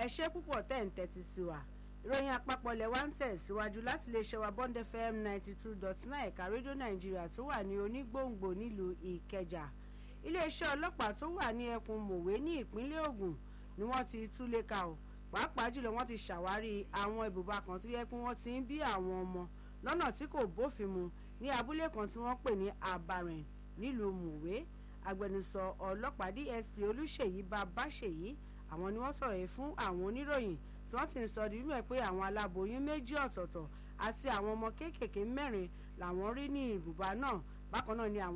ẹ ṣé púpọ̀ tẹ̀ ń tẹ́tí sí wa ìròyìn àpapọ̀ lẹ̀ wá ń tẹ̀ síwájú láti lè ṣe wa bond fm ninety two dot nine ẹ̀ka rédíò nàìjíríà tó wà ní onígbòǹgbò nílùú ìkẹjà iléeṣẹ́ ọlọ́pàá tó wà ní ẹkùn mòwe ní ìpínlẹ̀ ògùn ni wọ́n ti túlé ka ò pàápàá jùlọ wọ́n ti ṣàwárí àwọn ibùba kan tó yẹ pé wọ́n ti ń bí àwọn ọmọ lọ́nà tí kò bófin mu ní abúlé kan tí wọ́n pè ní abarìn nílùú mòwe agbẹnusọ ọlọ́pàá dsp olùṣèyí babáṣèyí àwọn ni wọ́n sọ̀rọ̀ yìí fún àwọn oníròyìn tí wọ́n ti ń sọ nínú ẹ̀ pé àwọn aláboyún méjì ọ̀tọ̀ọ̀tọ̀ àti àwọn ọmọ kéékèèké mẹ́rin làwọn rí ní ibùba náà bákan náà ni àwọn